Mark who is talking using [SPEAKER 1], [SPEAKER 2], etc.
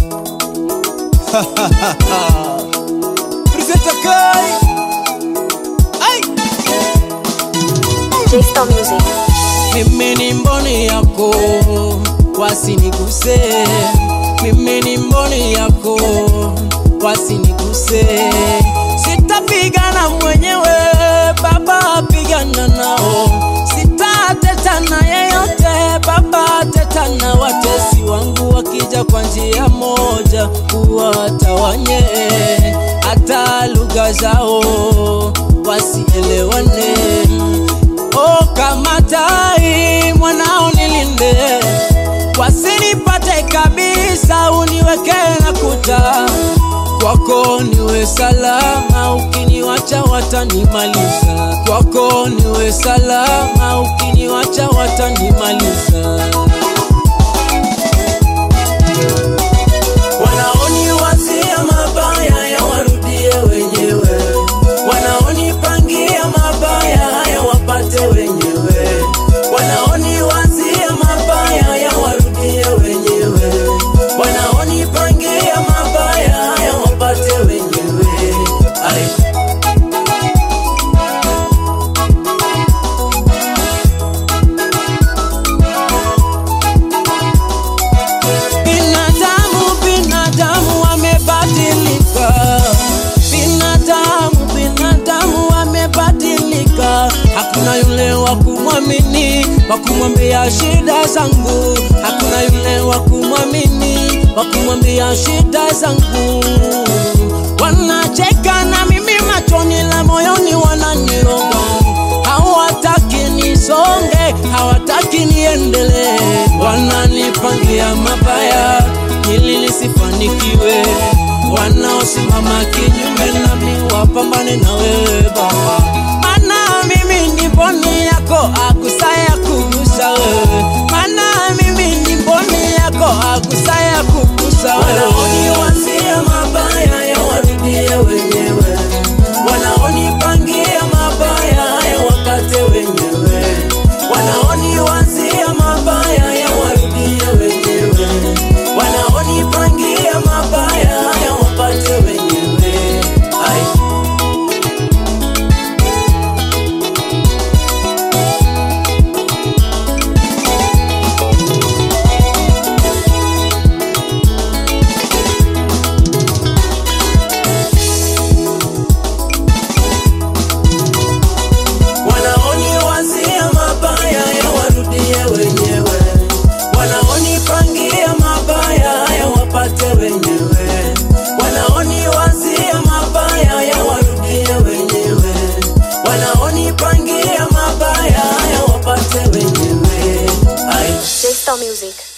[SPEAKER 1] Presenter Kai. Ai.
[SPEAKER 2] J-Star Music.
[SPEAKER 1] Mimi ni mboni yako, wasiniguse. Mimi ni mboni yako, wasiniguse. Sitapigana mwenyewe, Baba pigana nao. Sitatetana yeyote, Baba tetana. Watesi wangu wakija kwa njia moja, uwatawanye hata lugha zao wasielewane. O kama tai mwanao nilinde, wasinipate kabisa, uniweke na kuta kwako niwe salama, ukiniwacha watanimaliza. Kwako niwe salama, ukiniwacha watanimaliza. Wanaoniwazia mabaya ya warudie wenyewe, wanaonipangia mabaya haya wapate wenyewe, wanaoniwazia mabaya ya warudie wenyewe, wanaonipangia mabaya haya wapate wenyewe. Ai. Binadamu, binadamu wamebadilika, binadamu, binadamu wamebadilika. Hakuna yule wa kumwamini, wa kumwambia shida zangu. Hakuna yule wa kumwamini, wa kumwambia shida zangu. Wanacheka na mimi machoni, la moyoni wananiroga. Hawataki nisonge, hawataki niendelee, wananipangia mabaya ili nisifanikiwe. Wanaosimama kinyume nami wapambane na wewe Baba, maana mimi ni mboni yako, akusaya kugusa wewe, maana mimi ni mboni yako, akusaya kugusa wewe. Wanaoniwazia mabaya ya warudie wenyewe, wanaonipangia mabaya ya wapate wenyewe, wanaoniwazia mabaya ya warudie wenyewe, wanaonipangia mabaya ya wapate wenyewe. Ai. wanaoniwazia mabaya ya warudie wenyewe, wanaonipangia mabaya ya wapate wenyewe, wanaoniwazia mabaya ya warudie wenyewe, wanaonipangia mabaya ya wapate wenyewe. Ai.
[SPEAKER 2] J-Star Music.